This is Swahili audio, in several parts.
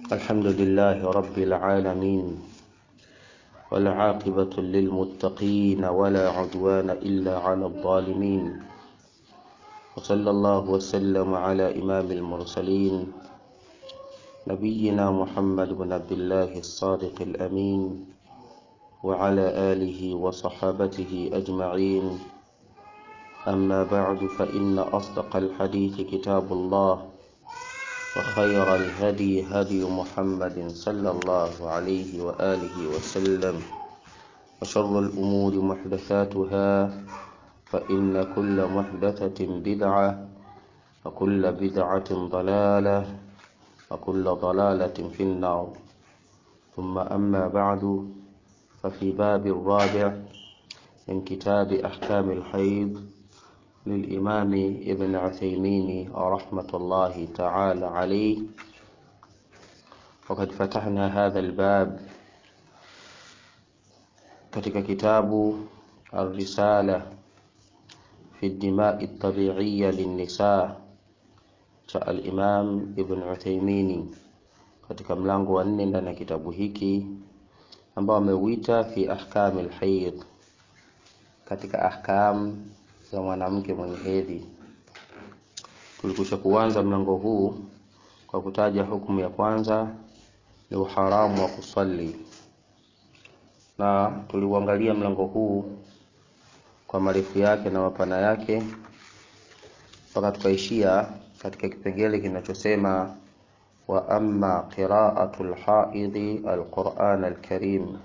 الحمد لله رب العالمين والعاقبة للمتقين ولا عدوان إلا على الظالمين وصلى الله وسلم على إمام المرسلين نبينا محمد بن عبد الله الصادق الأمين وعلى آله وصحابته أجمعين أما بعد فإن أصدق الحديث كتاب الله وخير الهدي هدي محمد صلى الله عليه وآله وسلم وشر الأمور محدثاتها فإن كل محدثة بدعة وكل بدعة ضلالة وكل ضلالة في النار ثم أما بعد ففي باب الرابع من كتاب أحكام الحيض للإمام ابن عثيمين رحمة الله تعالى عليه وقد فتحنا هذا الباب katika kitabu الرسالة في الدماء الطبيعية للنساء cha al-Imam Ibn Uthaymeen katika mlango wa nne ndani ya kitabu hiki ambao ameuita fi ahkam al-hayd katika ahkam za mwanamke mwenye hedhi. Tulikusha kuanza mlango huu kwa kutaja hukumu ya kwanza ni uharamu wa kusali, na tuliuangalia mlango huu kwa marefu yake na mapana yake mpaka tukaishia katika kipengele kinachosema wa amma qira'atu al-haidhi al-Qur'an al-Karim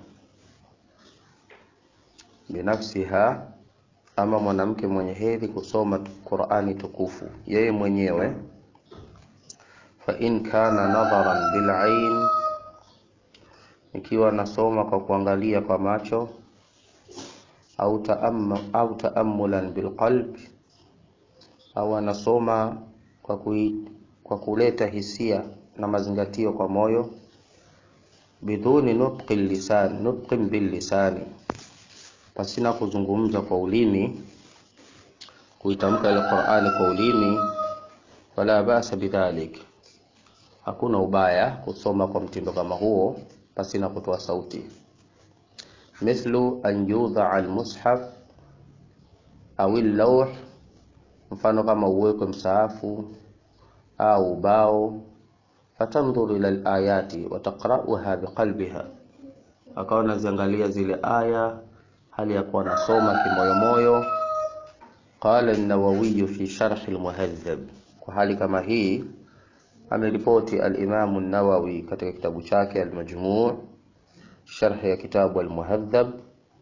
binafsiha ama mwanamke mwenye hedhi kusoma Qur'ani tukufu yeye mwenyewe fa in kana nadharan bil ain ikiwa anasoma kwa kuangalia kwa macho au taammu au taammulan bil qalb au anasoma kwa, kui, kwa kuleta hisia na mazingatio kwa moyo biduni nutqi lisan nutqin bil lisani pasina kuzungumza kwa ulimi kuitamka ile Qur'ani kwa ulimi wala basa bidhalik hakuna ubaya kusoma kwa mtindo kama huo pasina kutoa sauti mithlu an yudha al-mushaf au al-lawh mfano kama uwekwe msaafu au ubao fatandhuru ila al-ayati wa taqra'uha biqalbiha akawa naziangalia zile aya hali ya kuwa nasoma kimoyomoyo qala an-nawawi fi sharh al-muhadhab kwa hali kama hii ameripoti al-imam an-nawawi katika kitabu chake al-majmu' sharh ya kitabu al-muhadhab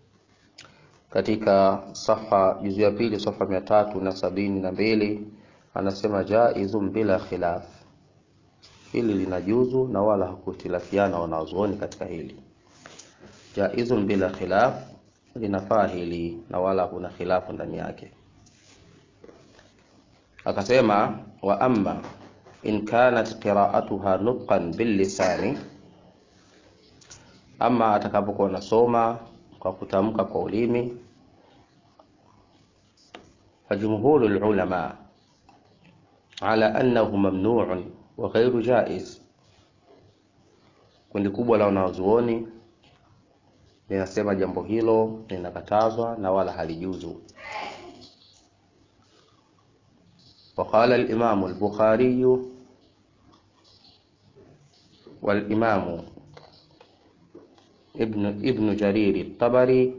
katika safa juzu ya pili safa mia tatu na sabini na mbili anasema jaizun bila khilaf hili linajuzu na wala hakutilafiana wanazuoni katika hili jaizun bila khilaf linafaa hili na wala kuna khilafu ndani yake akasema wa amma in kanat qira'atuha nutqan bil lisani ama atakapokuwa nasoma kwa kutamka kwa ulimi فجمهور العلماء على أنه ممنوع وغير جائز kundi kubwa la wanazuoni linasema jambo hilo linakatazwa na wala halijuzu وقال الإمام البخاري والإمام ابن ابن جرير الطبري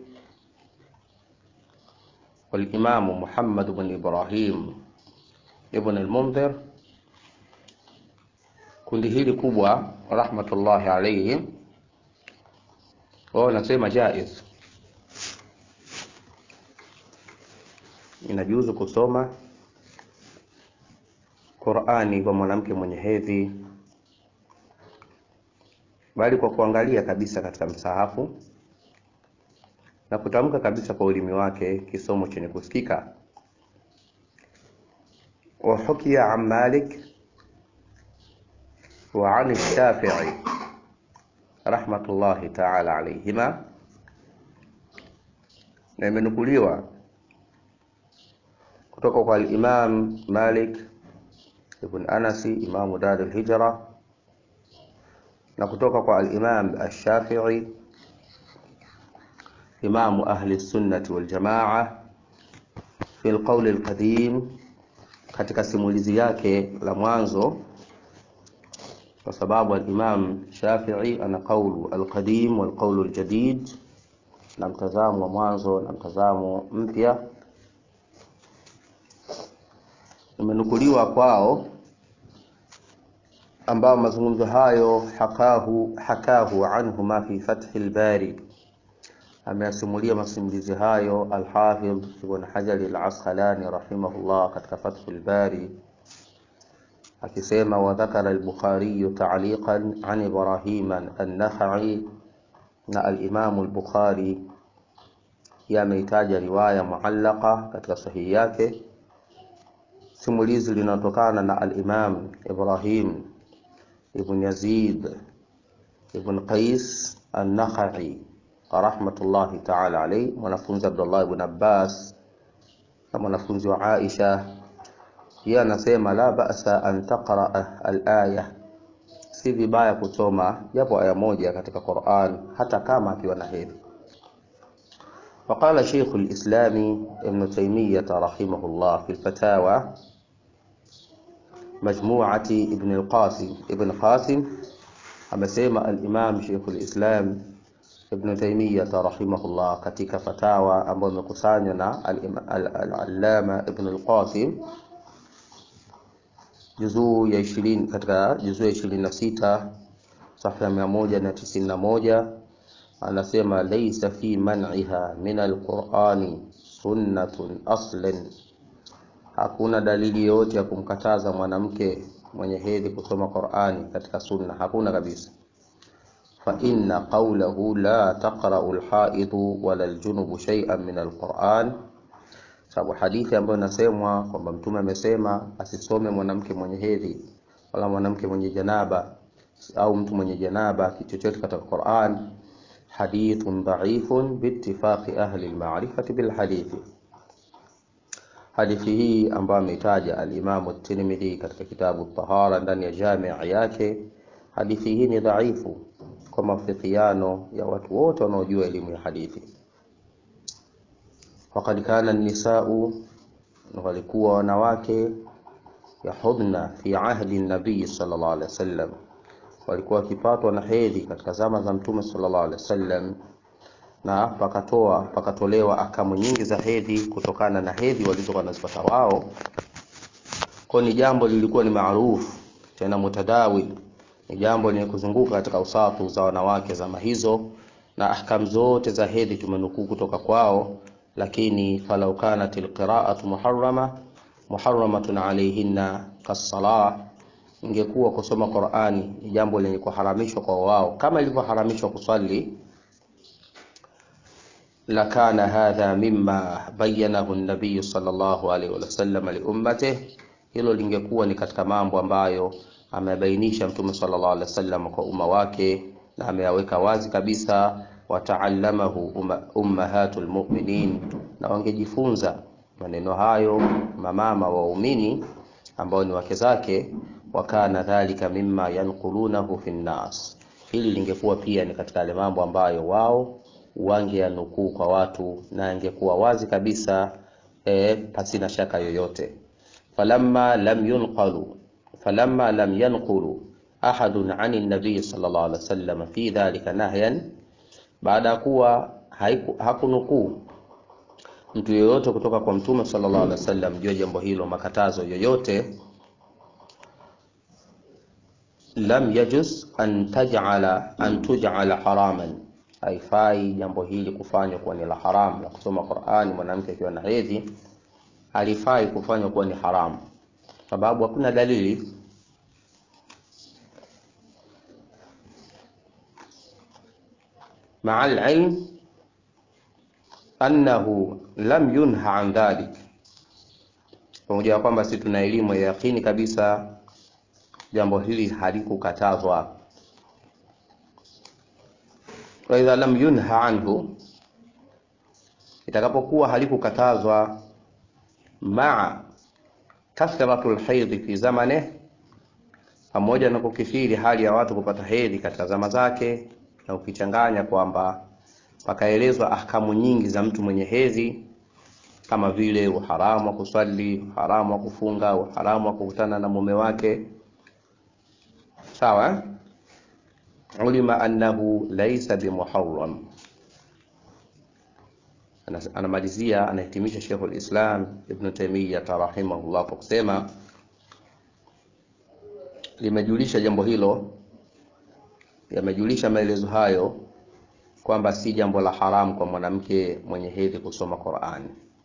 والإمام محمد بن إبراهيم ابن المنذر kundi hili kubwa rahmatullahi alayhi wao wanasema jaiz inajuzu kusoma Qur'ani kwa mwanamke mwenye hedhi bali kwa kuangalia kabisa katika msahafu na kutamka kabisa kwa ulimi wake kisomo chenye kusikika wa hukiya an Malik wa an Shafi'i rahmatullahi ta'ala alayhima na imenukuliwa kutoka kwa al-Imam Malik ibn Anasi imamu Dar al-Hijra na kutoka kwa al-Imam Ash-Shafi'i imamu ahli sunnati wal jamaa fi al-qawl al-qadim katika simulizi yake la mwanzo kwa sababu al-Imam Shafi'i ana qawlu al-qadim wal qawlu al-jadid na mtazamo wa mwanzo na mtazamo mpya imenukuliwa kwao ambao mazungumzo hayo hakahu hakahu anhu ma fi fath al-bari ameyasimulia masimulizi hayo al-Hafidh Ibn Hajar al-Asqalani rahimahullah katika Fath al-Bari akisema wa dhakara al-Bukhari ta'liqan an Ibrahim an-Nakhai na al-Imam al-Bukhari yameitaja riwaya muallaqa katika sahihi yake simulizi linatokana na al-Imam Ibrahim ibn Yazid ibn Qais an-Nakhai rahmatullahi ta'ala alayhi mwanafunzi Abdullah ibn Abbas na mwanafunzi wa Aisha yeye anasema la ba'sa an taqra al-aya si vibaya kusoma japo aya moja katika Qur'an hata kama akiwa na hedhi وقال شيخ الإسلام ابن تيمية رحمه الله في الفتاوى مجموعة ابن القاسم ابن قاسم amesema al-Imam Sheikh al-Islam Ibn Taymiyyah rahimahullah katika fatawa ambayo imekusanywa na al-Allama Ibn al-Qasim juzuu ya 20 katika juzuu ya 26 safha ya 191 anasema laysa fi man'iha min al-Qur'ani sunnatun aslan hakuna dalili yoyote ya kumkataza mwanamke mwenye hedhi kusoma Qur'ani katika sunna hakuna kabisa fa inna qawlahu la taqra'u al-ha'idu wala al-junubu shay'an min al-Qur'an sababu hadithi ambayo inasemwa kwamba mtume amesema asisome mwanamke mwenye hedhi wala mwanamke mwenye janaba au mtu mwenye janaba kitu chochote katika Qur'an hadithun dha'ifun biittifaqi ahli al-ma'rifati bil hadithi hadithi hii ambayo ameitaja al-Imam at-Tirmidhi katika kitabu at-Tahara ndani ya jami' yake hadithi hii ni dhaifu kwa mafikiano ya watu wote wanaojua elimu ya hadithi waqad kana an-nisa'u walikuwa wanawake yahudna fi ahdi an-nabii sallallahu alaihi wasallam walikuwa wakipatwa na hedhi katika zama za mtume sallallahu alaihi wasallam na pakatoa pakatolewa akamu nyingi za hedhi kutokana na hedhi walizokuwa wanazipata wao kwa ni jambo lilikuwa ni maarufu tena mutadawil ni jambo lenye kuzunguka katika usafu za wanawake zama hizo na ahkam zote za hedhi tumenukuu kutoka kwao lakini falau kanat alqira'atu muharrama muharramatun alayhinna kas-salah ingekuwa kusoma Qur'ani ni jambo lenye kuharamishwa kwa wao kama ilivyoharamishwa kuswali lakana hadha mimma bayyanahu an-nabiy sallallahu alayhi wasallam liummatihi hilo lingekuwa ni katika mambo ambayo amebainisha mtume sallallahu alaihi wasallam kwa umma wake na ameyaweka wazi kabisa wataallamahu umma, ummahatul mu'minin na wangejifunza maneno hayo mamama waumini ambao ni wake zake wakana dhalika mimma yanqulunahu fi nnas hili lingekuwa pia ni katika yale mambo ambayo wao wangeyanukuu kwa watu na ingekuwa wazi kabisa e, pasina shaka yoyote falamma lam yunqalu falamma lam yanqulu ahadun ani nabii sallallahu alaihi wasallam fi dhalika nahyan baada ya kuwa hakunukuu mtu yoyote kutoka kwa mtume sallallahu alaihi wasallam juu ya jambo hilo makatazo yoyote lam yajuz an taj'ala an tuj'ala haraman haifai jambo hili kufanywa kuwa ni la haram la kusoma Qur'ani mwanamke akiwa na hedhi halifai kufanywa kuwa ni haramu sababu hakuna dalili مع العلم أنه لم ينهى عن ذلك pamoja na kwamba sisi tuna elimu ya yakini kabisa jambo hili halikukatazwa wa idha lam yunha anhu itakapokuwa halikukatazwa maa kathratu lhaidhi fi zamane pamoja na kukithiri hali ya watu kupata hedhi katika zama zake, na ukichanganya kwamba pakaelezwa ahkamu nyingi za mtu mwenye hedhi kama vile uharamu wa kuswali, uharamu wa kufunga, uharamu wa kukutana na mume wake, sawa eh? ulima annahu laysa bimuharram. Anamalizia, anahitimisha Sheikhul Islam Ibn Taymiyyah rahimahullah kwa kusema limejulisha jambo hilo, yamejulisha maelezo hayo kwamba si jambo la haramu kwa mwanamke mwenye hedhi kusoma Qur'ani.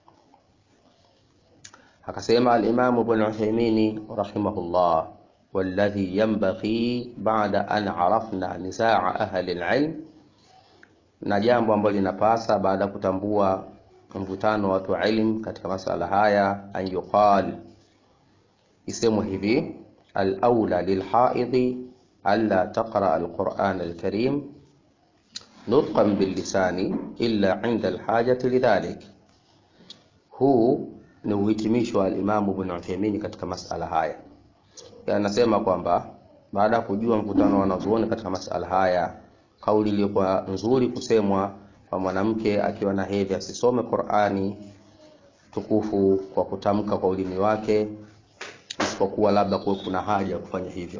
Akasema al-Imam Ibn Uthaymeen rahimahullah walladhi yanbaghi ba'da an arafna nisaa ahli al-ilm, na jambo ambalo linapasa baada ya kutambua mvutano wa watu wa ilm katika masala haya, an yuqal, isemwe hivi al-aula lilhaidhi alla taqra al-Qur'an al-karim nutqan billisani illa inda alhajati lidhalik. Huu ni uhitimisho wa Alimamu Ibn Uthaymeen katika masala haya. Anasema kwamba baada ya kujua mkutano wa wanazuoni katika masala haya, kauli iliyokuwa nzuri kusemwa kwa mwanamke akiwa na hedhi asisome Qur'ani tukufu kwa kutamka kwa ulimi wake, isipokuwa labda kuwe kuna haja ya kufanya hivyo,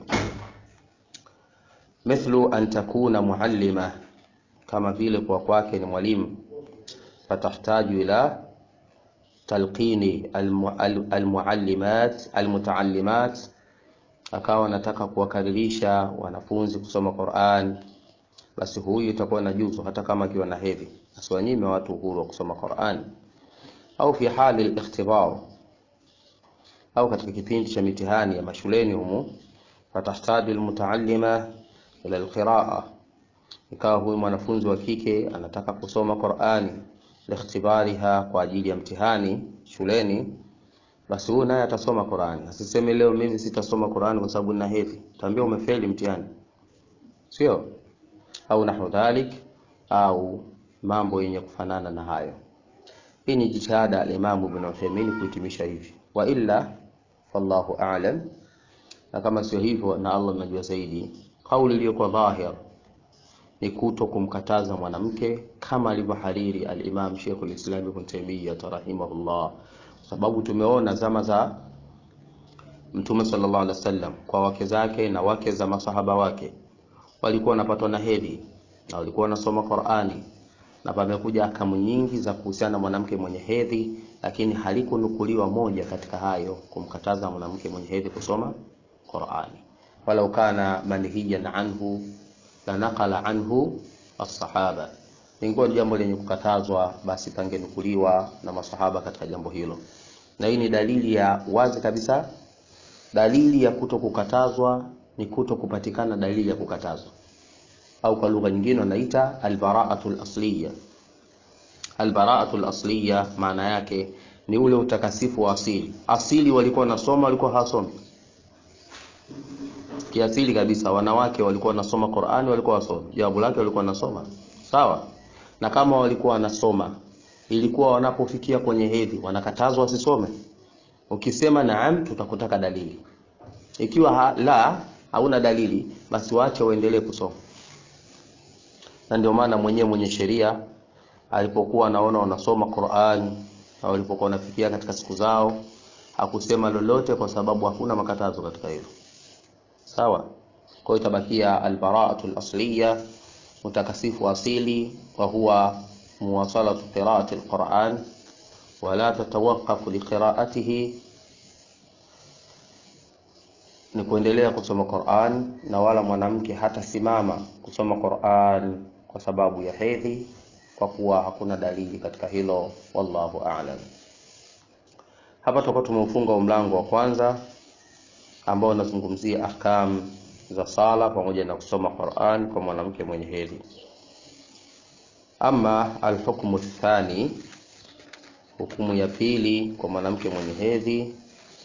mithlu an takuna muallima kama vile kwa kwake ni mwalimu, fatahtaju ila talqini almuallimat almutaallimat, akawa anataka kuwakaririsha wanafunzi kusoma Qur'an, basi huyu itakuwa na juzu hata kama akiwa na hedhi, asiwanyime watu uhuru wa kusoma Qur'an. Au fi hali al-ikhtibar, au katika kipindi cha mitihani ya mashuleni humu, fatahtaju almutaallima ila alqiraa ikawa huyu mwanafunzi wa kike anataka kusoma Qur'ani likhtibariha, kwa ajili ya mtihani shuleni, basi huyu naye atasoma Qur'ani. Asiseme leo mimi sitasoma Qur'ani kwa sababu nina hedhi, taambia umefeli mtihani, sio? Au nahu dhalik, au mambo yenye kufanana na hayo. Hii ni jitihada al-Imam Ibn Uthaymeen kuhitimisha hivi, wa illa wallahu a'lam. Na kama sio hivyo, na Allah anajua zaidi, kauli iliyokuwa dhahir ni kuto kumkataza mwanamke kama alivyohariri al-Imam Sheikhul Islam Ibn Taymiyyah rahimahullah, sababu tumeona zama za Mtume sallallahu alaihi wasallam kwa wake zake na wake za masahaba wake walikuwa wanapatwa na hedhi na walikuwa wanasoma Qur'ani, na pamekuja akamu nyingi za kuhusiana na mwanamke mwenye hedhi, lakini halikunukuliwa moja katika hayo kumkataza mwanamke mwenye hedhi kusoma Qur'ani, walau kana manhiyan anhu la naqala anhu as-sahaba, ingekuwa jambo lenye kukatazwa, basi pangenukuliwa na masahaba katika jambo hilo. Na hii ni dalili ya wazi kabisa. Dalili ya kuto kukatazwa ni kuto kupatikana dalili ya kukatazwa, au kwa lugha nyingine wanaita albara'atu al-asliya. Albara'atu al-asliya maana yake ni ule utakasifu wa asili. Asili walikuwa wanasoma, walikuwa hawasomi kiasili kabisa wanawake walikuwa wanasoma Qur'ani, walikuwa wasomi. Jawabu lake walikuwa wanasoma, sawa. Na kama walikuwa wanasoma, ilikuwa wanapofikia kwenye hedhi wanakatazwa wasisome? Ukisema naam, tutakutaka dalili. Ikiwa ha, la hauna dalili, basi waache waendelee kusoma. Na ndio maana mwenyewe mwenye sheria alipokuwa anaona wanasoma Qur'ani na walipokuwa wanafikia katika siku zao, hakusema lolote, kwa sababu hakuna makatazo katika hilo. Sawa. Kwa hiyo itabakia albara'atu al-asliya, utakasifu asili, wa huwa muwasalatu qira'ati al-Qur'an wa la tatawaqqafu li qira'atihi, ni kuendelea kusoma Qur'an, na wala mwanamke hata simama kusoma Qur'an kwa sababu ya hedhi, kwa kuwa hakuna dalili katika hilo. Wallahu a'lam. Hapa tutakuwa tumeufunga mlango wa kwanza ambao unazungumzia ahkam za sala pamoja na kusoma Qur'an kwa mwanamke mwenye hedhi. Ama alhukmu thani, hukumu ya pili kwa mwanamke mwenye hedhi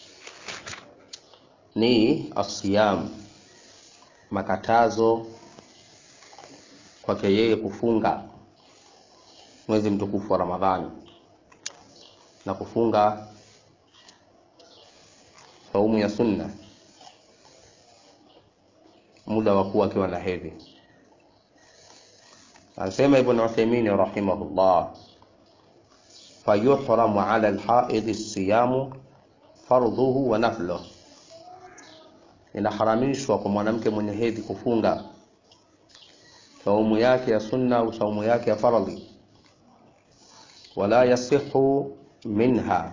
ni asiyam, makatazo kwake yeye kufunga mwezi mtukufu wa Ramadhani na kufunga saumu ya sunna muda wa kuwa akiwa na hedhi. Anasema Ibn Uthaymeen rahimahullah, fayuhramu ala alhaidhi siyamu fardhuhu wa nafluhu, inaharamishwa kwa mwanamke mwenye hedhi kufunga saumu yake ya sunna au saumu yake ya faradhi, wala yasihu minha,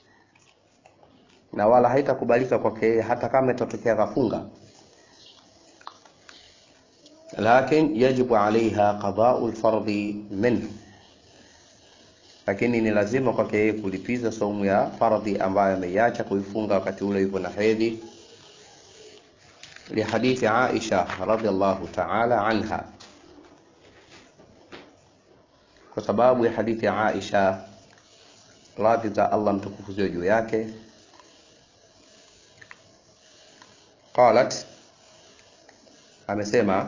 na wala haitakubalika kwake hata kama itatokea kafunga lakin yajibu alaiha qadau lfardhi minhu, lakini ni lazima kwake yeye kulipiza saumu ya fardhi ambayo ameiacha kuifunga wakati ule yupo na hedhi, lihadithi Aisha radhiallahu ta'ala anha, kwa sababu ya hadithi ya Aisha radhi za Allah mtukufu ziwe juu yake, qalat, amesema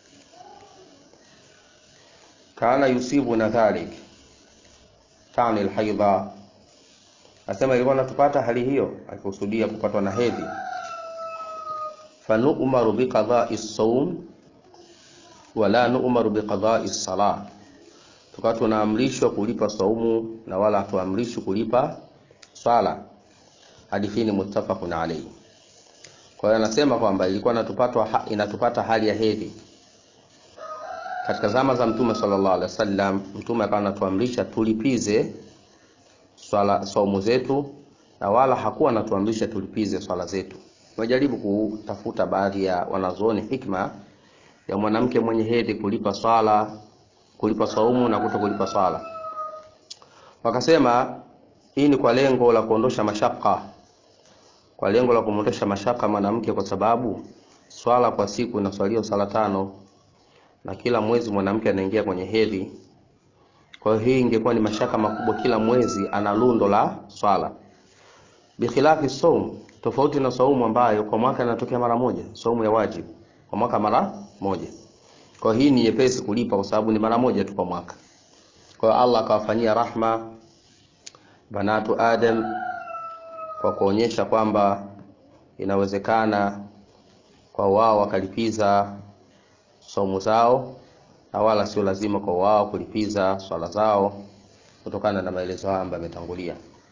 kana yusibuna dhalik tani alhaidha, asema ilikuwa natupata hali hiyo, akikusudia kupatwa na hedhi. Fanu'maru biqadai saum wala nu'maru biqadai salah, tukawa tunaamrishwa kulipa saumu na wala hatuamrishwi kulipa swala. Hadithi ni muttafaqun alayhi. Kwa hiyo anasema kwamba ilikuwa inatupata inatupata hali ya hedhi katika zama za Mtume sallallahu alaihi wasallam, Mtume akawa anatuamrisha tulipize swala saumu zetu, na wala hakuwa anatuamrisha tulipize swala zetu. Tumejaribu kutafuta baadhi ya wanazuoni hikma ya mwanamke mwenye hedhi kulipa swala, kulipa saumu na kuto kulipa swala. Wakasema hii ni kwa lengo la kuondosha mashaka, kwa lengo la kumwondosha mashaka mwanamke, kwa sababu swala kwa siku inaswaliwa swala tano na kila mwezi mwanamke anaingia kwenye hedhi. Kwa hiyo hii ingekuwa ni mashaka makubwa, kila mwezi ana lundo la swala. Bikhilafi saum, tofauti na saumu ambayo kwa mwaka inatokea mara moja, saumu ya wajibu kwa mwaka mara moja. Kwa hii ni nyepesi kulipa kwa sababu ni mara moja tu kwa mwaka. Kwa hiyo Allah akawafanyia rahma banatu Adam kwa kuonyesha kwamba inawezekana kwa wao wakalipiza saumu zao na wala sio lazima kwa wao kulipiza swala zao kutokana na maelezo haya ambayo yametangulia.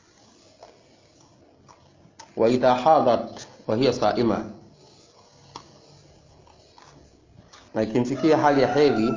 wa idha hadat wa hiya saima, na ikimfikia hali ya hedhi,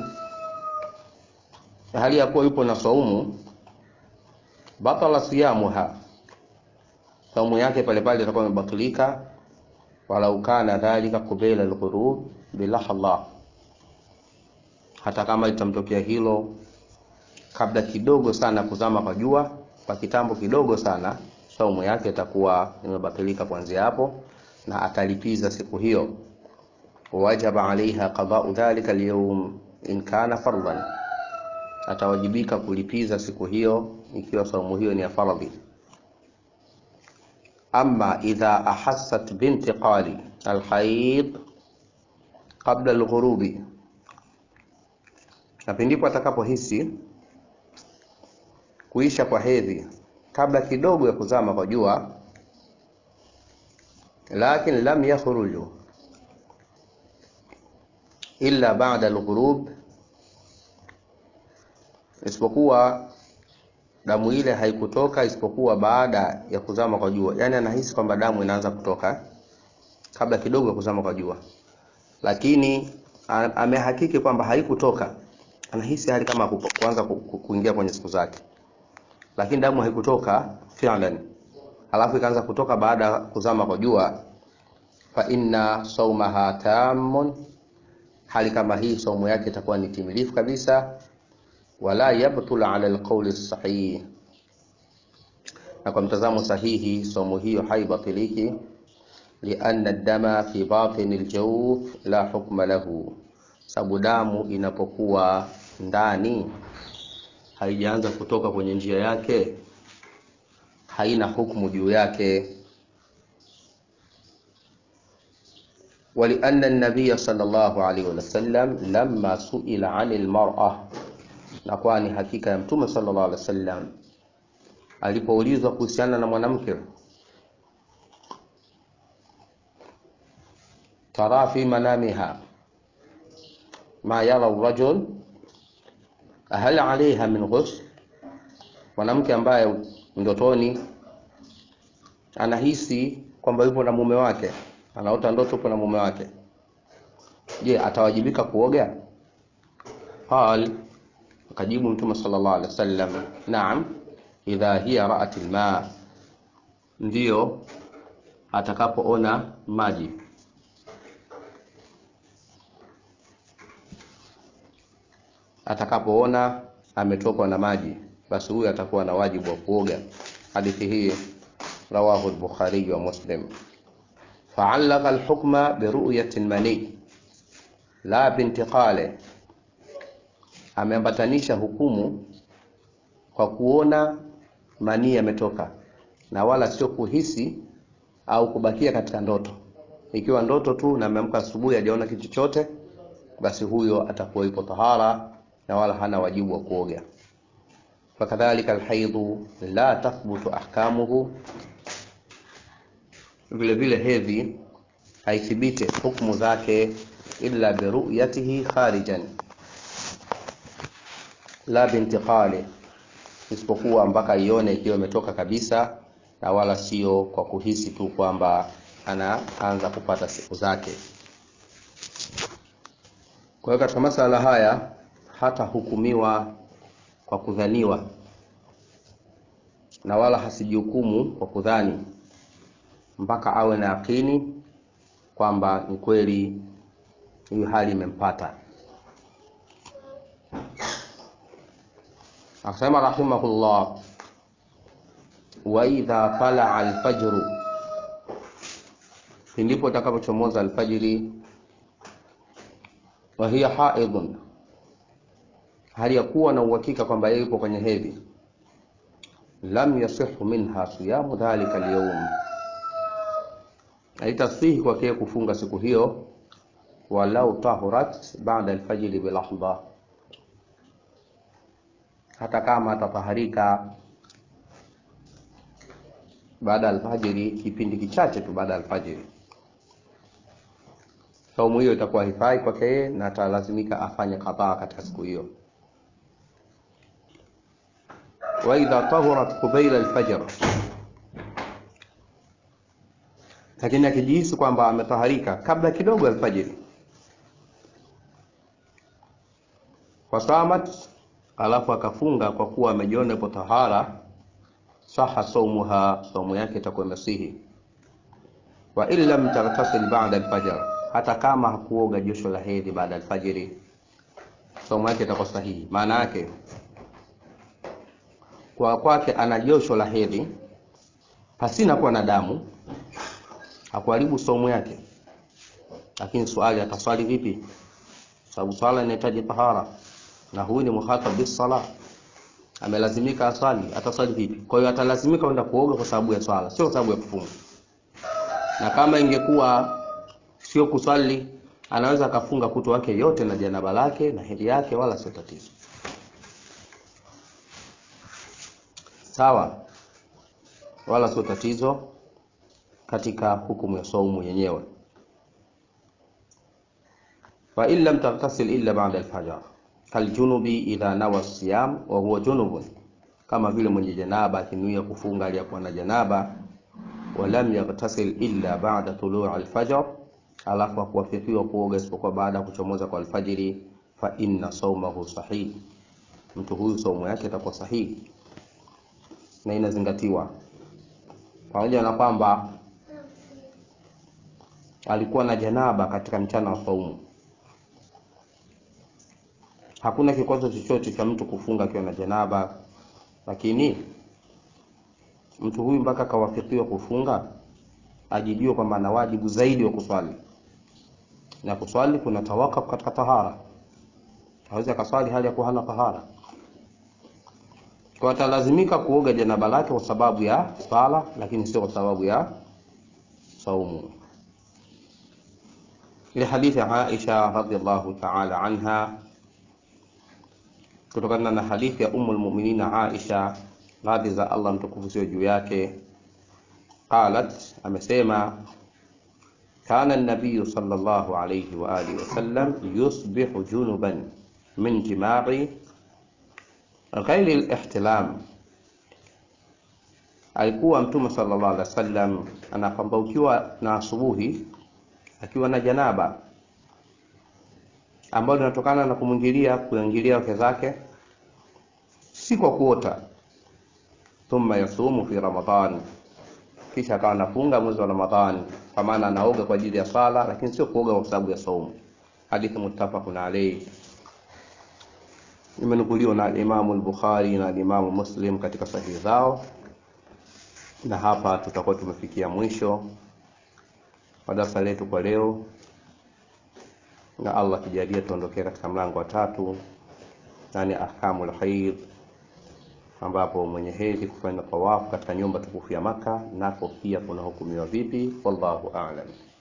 hali ya kuwa yupo na saumu, batala siyamuha, saumu yake pale pale itakuwa imebatilika, walau kana dhalika qabila alghurub bilahadha hata kama litamtokea hilo kabla kidogo sana kuzama kwa jua, kwa kitambo kidogo sana, saumu yake itakuwa imebatilika kuanzia hapo, na atalipiza siku hiyo. Wajaba alaiha qadau dhalika alyawm in kana fardhan, atawajibika kulipiza siku hiyo ikiwa saumu hiyo ni ya fardhi. Amma idha ahassat bintiqali alhaid qabla alghurubi na pindipo atakapohisi kuisha kwa hedhi kabla kidogo ya kuzama kwa jua, lakin lam yakhruju illa ba'da al-ghurub, isipokuwa damu ile haikutoka isipokuwa baada ya kuzama kwa jua. Yani anahisi kwamba damu inaanza kutoka kabla kidogo ya kuzama kwa jua, lakini amehakiki kwamba haikutoka anahisi hali kama kuanza kuingia kwenye siku zake, lakini damu haikutoka fi'lan, alafu ikaanza kutoka baada ya kuzama kwa jua. Fa inna saumaha tamun, hali kama hii saumu yake itakuwa ni timilifu kabisa. Wala yabtul ala alqawli sahih, na kwa mtazamo sahihi saumu hiyo haibatiliki. Lianna dama fi batini aljawf la hukma lahu sababu damu inapokuwa ndani haijaanza kutoka kwenye njia yake, haina hukumu juu yake. Walianna an-nabiy sallallahu alaihi wasallam lamma suila anil mar'a, na kwani hakika ya mtume sallallahu alaihi wasallam alipoulizwa kuhusiana na mwanamke tara fi manamiha ma yara rajul hal alaiha min ghusl, mwanamke ambaye ndotoni anahisi kwamba yupo na mume wake, anaota ndoto yupo na mume wake, je, atawajibika kuoga? Qal, akajibu Mtume sallallahu alaihi wasallam, naam, idha hiya ra'at alma, ndiyo atakapoona maji atakapoona ametokwa na maji, basi huyu atakuwa na wajibu wa kuoga. Hadithi hii rawahu al-Bukhari wa Muslim. Fa'allaqa al-hukma bi ru'yati al-mani la bintiqali, ameambatanisha hukumu kwa kuona manii yametoka na wala sio kuhisi au kubakia katika ndoto. Ikiwa ndoto tu na ameamka asubuhi hajaona kitu chochote, basi huyo atakuwa yupo tahara na wala hana wajibu wa kuoga. Fakadhalika alhaidhu la tathbutu ahkamuhu, vile vile hedhi haithibite hukumu zake illa biruyatihi kharijan la bintiqali, isipokuwa mpaka ione ikiwa imetoka kabisa na wala sio kwa kuhisi tu kwamba anaanza kupata siku zake. Kwa hiyo katika masala haya hata hukumiwa kwa kudhaniwa na wala hasijihukumu kwa kudhani mpaka awe na yakini kwamba ni kweli hiyo hali imempata. Akasema rahimahullah, wa idha talaa alfajru, pindipo itakapochomoza alfajiri, wa hiya haidhun hali ya kuwa na uhakika kwamba yeye yupo kwenye hedhi, lam yasihu minha siyamu dhalika alyawm, haitasihi kwake yeye kufunga siku hiyo, walau tahurat baada alfajiri bilahdha, hata kama atataharika baada ya alfajiri, kipindi kichache tu baada ya alfajiri, saumu hiyo itakuwa hifai kwake yeye na atalazimika afanye kadhaa katika siku hiyo. wa idha tahurat qubaila alfajr, lakini akijihisi kwamba ametaharika kabla kidogo ya alfajiri, wasamat, alafu akafunga kwa kuwa amejiona ipo tahara, saha saumuha, saumu yake itakuwa imesihi. Wa in lam taghtasil ba'da alfajr, hata kama hakuoga josho la hedhi baada ya alfajiri, saumu yake itakuwa sahihi. Maana yake kwa kwake ana josho la hedhi pasina kuwa na damu, hakuharibu saumu yake. Lakini swali, ataswali vipi? Sababu swala inahitaji tahara, na huyu ni muhatab bis sala, amelazimika aswali. Ataswali vipi? Kwa hiyo atalazimika kwenda kuoga kwa sababu ya swala, sio kwa sababu ya kufunga. Na kama ingekuwa sio kuswali, anaweza akafunga kutu wake yote na janaba lake na hedhi yake, wala sio tatizo. Sawa, wala sio tatizo katika hukumu ya saumu yenyewe. Fa in lam taghtasil illa ba'da al-fajr kaljunubi idha nawa siyam wa huwa junubun, kama vile mwenye janaba akinuia kufunga aliyakuwa na janaba. Wa lam yaghtasil illa ba'da tulu' al-fajr, alafu akuwafikiwa kuoga isipokuwa baada ya kuchomoza kwa alfajiri. Fa inna saumahu sahih, mtu huyu saumu yake itakuwa sahihi na inazingatiwa pamoja na kwamba alikuwa na janaba katika mchana wa saumu. Hakuna kikwazo chochote cha mtu kufunga akiwa na janaba, lakini mtu huyu mpaka akawafikiwa kufunga, ajijue kwamba ana wajibu zaidi wa kuswali, na kuswali kuna tawakuf katika tahara. Hawezi akaswali hali ya kuwa hana tahara kwa atalazimika kuoga janaba lake kwa sababu ya sala, lakini sio kwa sababu ya saumu. Ile hadithi ya Aisha radhiallahu ta'ala anha, kutokana na hadithi ya Ummul Mu'minin Aisha, radhi za Allah mtukufu sio juu yake, qalat, amesema kana nabiyu sallallahu alayhi wa alihi wasallam yusbihu junuban min jimai ghairi lihtilam, alikuwa Mtume sallallahu alaihi wasallam anapambaukiwa na asubuhi akiwa na janaba ambalo linatokana na kumwingilia kuingilia wake zake si kwa kuota. Thumma yasumu fi Ramadhan, kisha akawa anafunga mwezi wa Ramadhani, kwa maana anaoga kwa ajili ya sala, lakini sio kuoga kwa sababu ya saumu. Hadithi muttafaqun alayhi, imenukuliwa na Imamu al-Bukhari na Imamu Muslim katika sahihi zao. Na hapa tutakuwa tumefikia mwisho wa darasa letu kwa leo, na Allah kijalia tuondokee katika mlango wa tatu, nani ahkamul haid ambapo mwenye hedhi kufanya tawafu katika nyumba tukufu ya Maka nako pia kuna hukumiwa vipi? Wallahu a'lam.